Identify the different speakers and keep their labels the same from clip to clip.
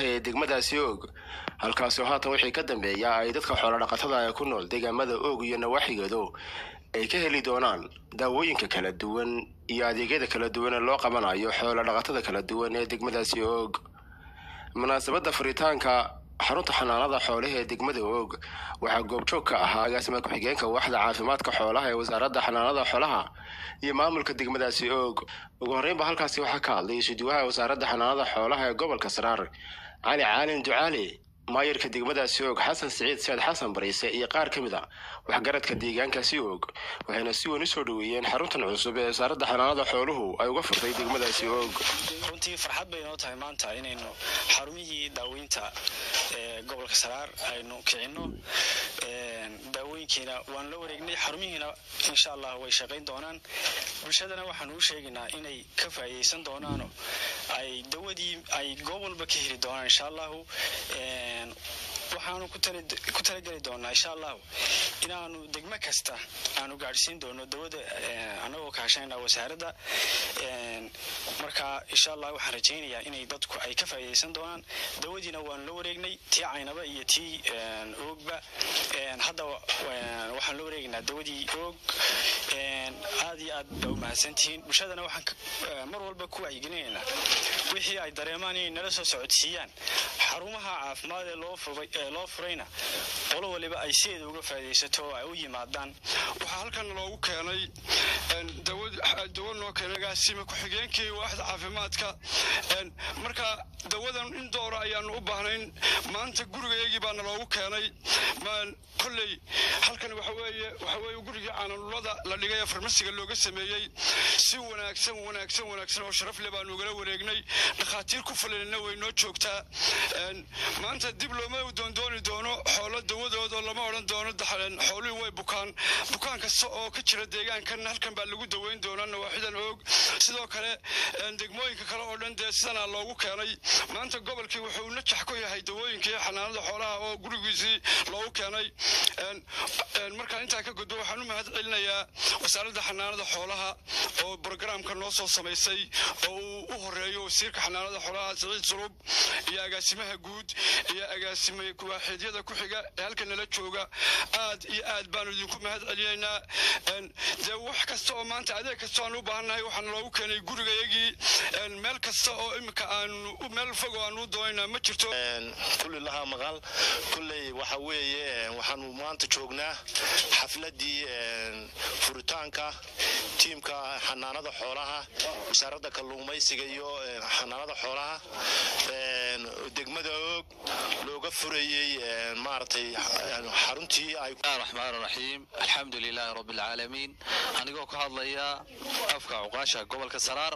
Speaker 1: ee degmadaasi oog halkaasoo haatan wixii ka dambeeya ay dadka xoolodhaqatada ee ku nool deegaamada oog iyo nawaaxigeedu ay ka heli doonaan daawooyinka kala duwan iyo adeegyada kala duwan ee loo qabanayo xoolodhaqatada kala duwan ee degmadaasi oog munaasabadda furitaanka xarunta xanaanada xoolaha ee degmada oog waxaa goobjoog ka ahaa agaasima ku-xigeenka waaxda caafimaadka xoolaha ee wasaaradda xanaanada xoolaha iyo maamulka degmadaasi oog ugu horreynba halkaasi waxaa ka hadlay isuduwaha wasaaradda xanaanada xoolaha ee gobolka saraar cali caalin ducaali maayarka degmadaasi oog xasan siciid said xasan bariise iyo qaar ka mid a waxgaradka deegaankaasi oog waxayna si weyn u soo dhoweeyeen xaruntan cusub ee wasaaradda xanaanada xooluhu ay uga furtay degmadaasi oog
Speaker 2: runtii farxad bay noo tahay maanta inaynu xarumihii daaweynta ee gobolka saraar aynu kicinno daawooyinkiina waan la wareegnay xarumihiina insha allah way shaqayn doonaan bulshadana waxaanu u sheegaynaa inay ka faa'iidaysan doonaano ay dawadii ay goob walba ka heli doonaan insha allahu waxaanu ku talageli doonaa insha allahu inaanu degmo kasta aanu gaadhsiin doono dawada anagoo kaashanayna wasaaradda marka insha allah waxaan rajaynayaa inay dadku ay ka faa'iidaysan doonaan dawadiina waan la wareegnay tii caynaba iyo tii oogba hadda waxaan la wareegaynaa dawadii oog aad iyo aad baa u mahadsantihiin bulshadana waxaan mar walba ku wacyigelinaynaa wixii ay dareemaan inay nala soo socodsiiyaan xarumaha caafimaad ee loo furayna qolo waliba ay sideeda uga faa'iidaysato oo ay u yimaadaan
Speaker 3: waxaa halkan loogu keenay dawo noo keenay agaasima ku-xigeenkii waaxda caafimaadka marka dawadan in doora ayaanu u baahnayn maanta gurigayagii baana loogu keenay kolley halkan waxaweeye waxaweeye gurigii caanulada la dhigay ee farmasiga looga sameeyey si wanaagsan wanaagsan wanaagsan oo sharaf leh baanu ugala wareegnay dhakhaatiir ku fulanina way noo joogtaa maanta dib looma doondooni doono xoolo dawadooda lama odhan doono xooluhii way bukaan bukaan kasta oo ka jira deegaankan halkan baa lagu daweyn doonaa nawaaxidan oog sidoo kale degmooyinka kale oo dhan dee sidanaa loogu keenay maanta gobolkii wuxuu najax ku yahay dawooyinkii xanaanada xoolaha oo gurigiisii loogu keenay markaa intaa ka gudbo waxaan u mahad celinayaa wasaaradda xanaanada xoolaha oo brogramka noo soo samaysay oo uu u horeeyo wasiirka xanaanada xoolaha siciid sulub iyo agaasimaha guud iyo agaasime waaxiidyada ku xiga ee halkan nala jooga aad iyo aad baanu idinku mahad celinaynaa dee wax kasta oo maanta adeeg kasta aan u baahannahay waxaana loogu keenay gurigayagii meel kasta oo imika aanu meel fog oo aanu doonayna ma jirto
Speaker 4: kulli lahaa maqal kulley waxa weeye waxaanu maanta joognaa xafladii furitaanka tiimka xanaanada xoolaha wasaaradda kalluumaysiga iyo xanaanada xoolaha degmada oog looga furayey maaragtay xaruntii ay
Speaker 5: raxmaan raxiim alxamdu lilaahi rabbi alcaalamiin anigoo ka hadlaya afka cuqaasha gobolka saraar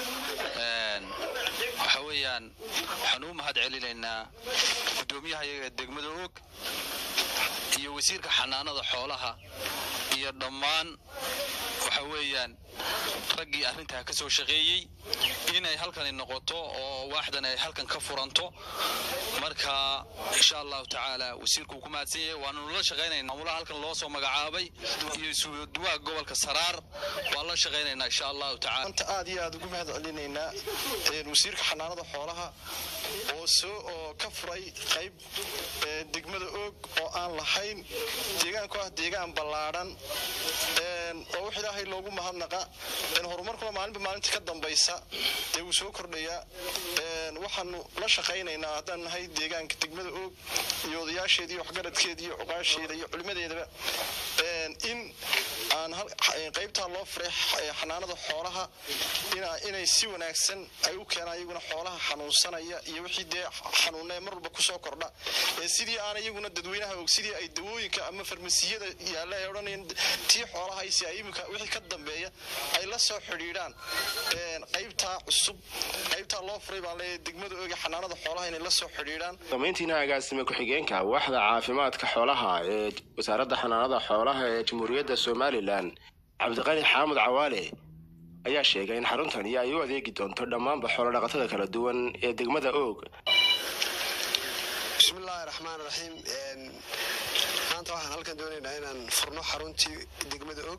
Speaker 5: waxa weeyaan waxaan u mahad celinaynaa guddoomiyaha iyaga degmada og iyo wasiirka xanaanada xoolaha iyo dhammaan waxa weeyaan raggii arrintaa ka soo shaqeeyey inay halkani noqoto oo waaxdan ay halkan ka furanto marka insha allahu tacaala wasiirkuu ku mahadsan yahay waanu la shaqaynayna maamulaha halkan loo soo magacaabay iyo isuduwaha gobolka saraar waan la shaqaynaynaa insha allahu tacaala
Speaker 6: anta aad iyo aad ugu mahad celinaynaa wasiirka xanaanada xoolaha oo soo oo ka furay qayb degmada oog oo aan lahayn deegaanku ah deegaan ballaadhan oo wax ilaahay loogu mahadnaqa horumarkuna maalinba maalinta ka dambaysa dee wuu soo kordhayaa waxaanu la shaqaynaynaa haddaan nahay deegaanka degmada oog iyo odayaasheeda iyo waxgaradkeeda iyo cuqaasheeda iyo culimadeedaba in aan qaybtaa loo furay xanaanada xoolaha inay si wanaagsan ay u keenaan iyaguna xoolaha xanuunsanaya iyo wixii dee xanuunee mar walba kusoo kordha sidii aan iyaguna dadweynaha og sidii ay dawooyinka ama farmasiyada yaalla ay odhanayn tii xoolaha si ay iminka wixii ka dambeeya ay la soo xidhiidhaan qaybtaa cusub qaybtaa loo furay baan leeyahay degmada oga xanaanada xoolaha inay la soo xidhiidhaan
Speaker 1: samayntiina agaasime ku-xigeenka waaxda caafimaadka xoolaha ee wasaaradda xanaanada xoolaha ee jamhuuriyadda somalilan cabdiqani xaamud cawaale ayaa sheegay in xaruntani ay u adeegi doonto dhammaanba xoolodhaqatada kala duwan ee degmada oog
Speaker 7: bismillaahi raxmaan raxiim maanta waxaan halkan doonaynaa inaan furno xaruntii degmada og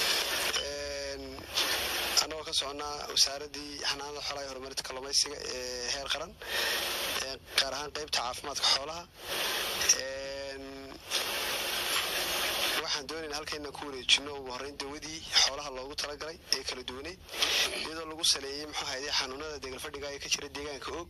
Speaker 7: annagoo ka soconaa wasaaraddii xanaanada xoolaha iyo horumarinta kalluumaysiga ee heer qaran gaar ahaan ahaan qaybta caafimaadka xoolaha waxaan doonayna halka inaan ku wareejino ugu horreyn dawadii xoolaha loogu talagalay ee kala duwaneyd iyadoo lagu saleeyey muxuu hayday xanuunada deegalfadhiga ee ka jira deegaanka og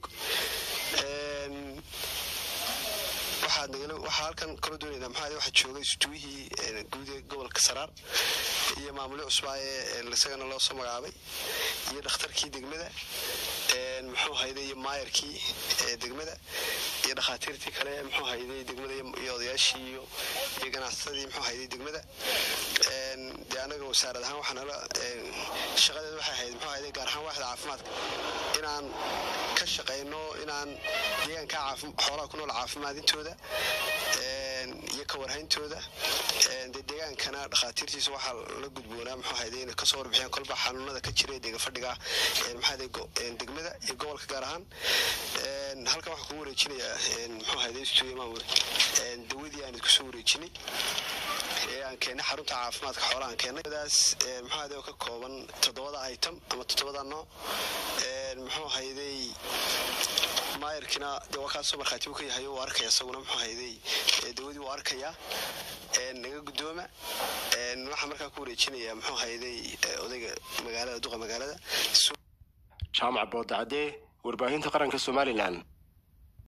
Speaker 7: waxaa halkan kala doonayna maxaa waxaa joogay sutuwihii guud ee gobolka saraar iyo maamulyo cusbaa ee isagana loo soo magacaabay iyo dhakhtarkii degmada muxuu hayday iyo maayarkii degmada iyo dhakhaatiirtii kale muxuu hayday degmada iyo odayaashii iyo iyo ganacsatadii muxuu hayday degmada dee anaga wasaarad ahaan waxaa nala shaqadeeda waxay ahayd muxuu hayday gaar ahaan waaxda caafimaadka inaan ka shaqayno inaan deegaanka xoolaha ku nool caafimaadintooda iyo ka warhayntooda dee deegaankana dhakhaatiirtiisa waxaa la gudboonaa muxuu hayday inay kasoo warbixiyaan kolba xanuunada ka jira ee deegafadhiga maxaa degmada iyo gobolka gaar ahaan halkan waxaan kugu wareejinayaa muxuu hayday stuudiyo maamul dawadii aan idinku soo wareejinay ee aan keennay xarunta caafimaadka xoolaha aan keennay daas muxuu hayday oo ka kooban toddobada item ama toddobada nooc muxuu hayday maayarkina dee waa kaasoo markhaati uu ka yahay uu arkaya isaguna muxuu hayday dawadii uu arkayaa naga guddooma waxaan markaa ku wareejinayaa muxuu hayday odayga magaalada duqa magaalada
Speaker 1: jaamac boodacadee warbaahinta qaranka somalilan